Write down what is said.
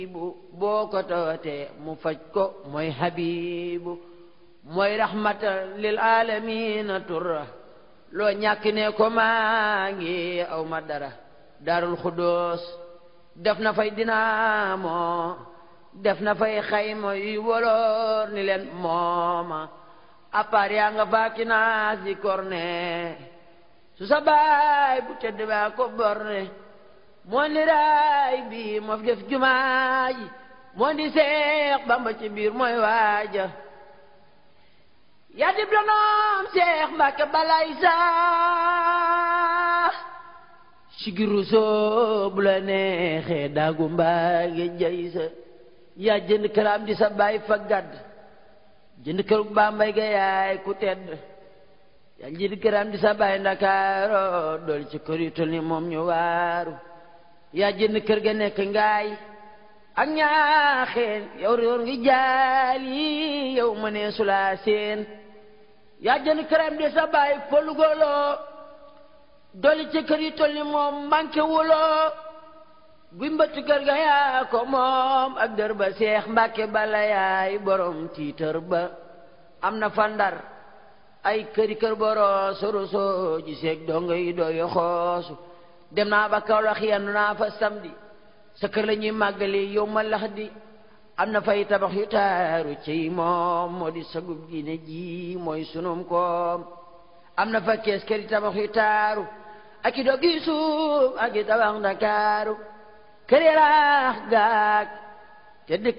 bu boo ko tawatee mu faj ko mooy habibu mooy rahmatan lil alamina turra loo ñàkk ne ko maa ngi aw ma dara darul xudóos def na fay dinaamo def na fay xayma yuy woloor ni leen mooma appaar yaa nga faaki naas di korne su sa baay bu tedd baa ko borne moo ni raay bi moo fi def jumaa ji moo di seex bamba ci biir mooy waaja yaa dib lonoom seex mbàkke balay saa sigiru soo bu la neexee daagu mbaage jay sa yaa jënd këram di sa baay fa gàdd jënd kër bambay ga yaay ku tedd yaa jënd këram di sa baay ndakaaro dool ci kër yu tol ni moom ñu waaru yaa jënd kër ga nekk ngaay ak ñaaxeen yow réer ngi jaal yi yow ma nee sulaa seen yaa jënd këram di sa baay polugoloo doli ci kër yi tol ni moom manqué wuloo guy mbëtt kër ga yaa ko moom ak dër ba seex mbàkke bala yaay borom tiitër ba am na fa ndar ay këri kër boroo soroso ji seeg dongo yi dooyo xoosu dem naa ba Kawlax yendu naa fa samedi sa kër la ñuy màggali yow ma lax di am na fay tabax yu taaru ciy moom moo di sagub diine ji mooy sunum koom am na fa kees këri tabax yu taaru ak i doggi suuf ak i tabax ndakaaru kër yaraax gaag te dëkk